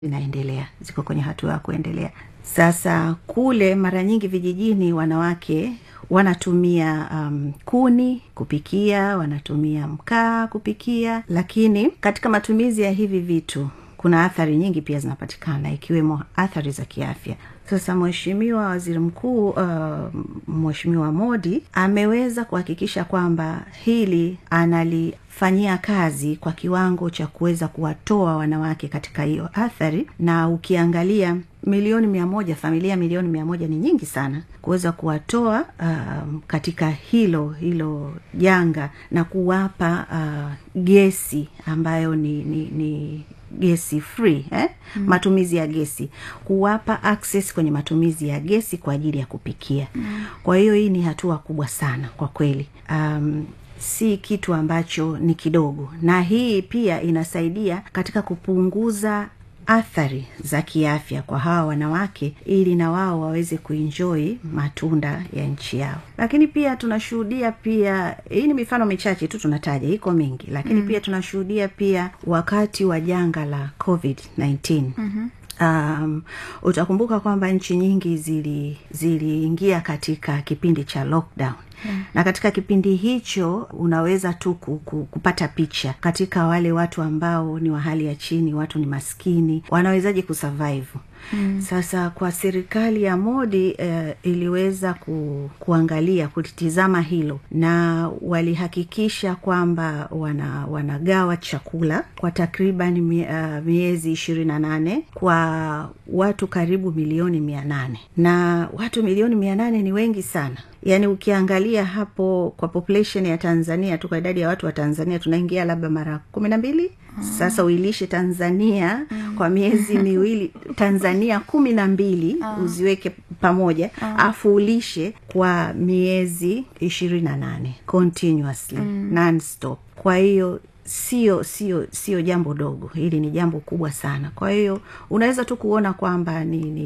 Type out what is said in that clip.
zinaendelea ziko kwenye hatua ya kuendelea sasa kule mara nyingi vijijini wanawake wanatumia um, kuni kupikia wanatumia mkaa kupikia lakini katika matumizi ya hivi vitu kuna athari nyingi pia zinapatikana ikiwemo athari za kiafya sasa mheshimiwa waziri mkuu uh, mheshimiwa modi ameweza kuhakikisha kwamba hili analifanyia kazi kwa kiwango cha kuweza kuwatoa wanawake katika hiyo athari na ukiangalia milioni mia moja familia milioni mia moja ni nyingi sana kuweza kuwatoa um, katika hilo hilo janga na kuwapa uh, gesi ambayo ni, ni, ni gesi free eh? mm. matumizi ya gesi kuwapa access kwenye matumizi ya gesi kwa ajili ya kupikia mm. kwa hiyo hii ni hatua kubwa sana kwa kweli um, si kitu ambacho ni kidogo na hii pia inasaidia katika kupunguza athari za kiafya kwa hawa wanawake ili na wao waweze kuenjoi matunda ya nchi yao lakini pia tunashuhudia pia hii ni mifano michache tu tunataja iko mingi lakini mm. pia tunashuhudia pia wakati wa janga la covid 19 mm-hmm um, utakumbuka kwamba nchi nyingi ziliingia zili katika kipindi cha lockdown Yeah. na katika kipindi hicho unaweza tu kupata picha katika wale watu ambao ni wa hali ya chini watu ni maskini wanawezaje kusurvive Mm. sasa kwa serikali ya modi eh, iliweza ku, kuangalia kulitizama hilo na walihakikisha kwamba wana, wanagawa chakula kwa takriban mie, uh, miezi ishirini na nane kwa watu karibu milioni mia nane na watu milioni mia nane ni wengi sana yaani ukiangalia hapo kwa population ya tanzania tu kwa idadi ya watu wa tanzania tunaingia labda mara kumi na mbili mm. sasa uilishe tanzania mm. kwa miezi miwili tanzania kumi na mbili mm. uziweke pamoja mm. afu ulishe kwa miezi ishirini na nane continuously mm. nonstop kwa hiyo sio sio sio jambo dogo hili ni jambo kubwa sana kwa hiyo unaweza tu kuona kwamba ni, ni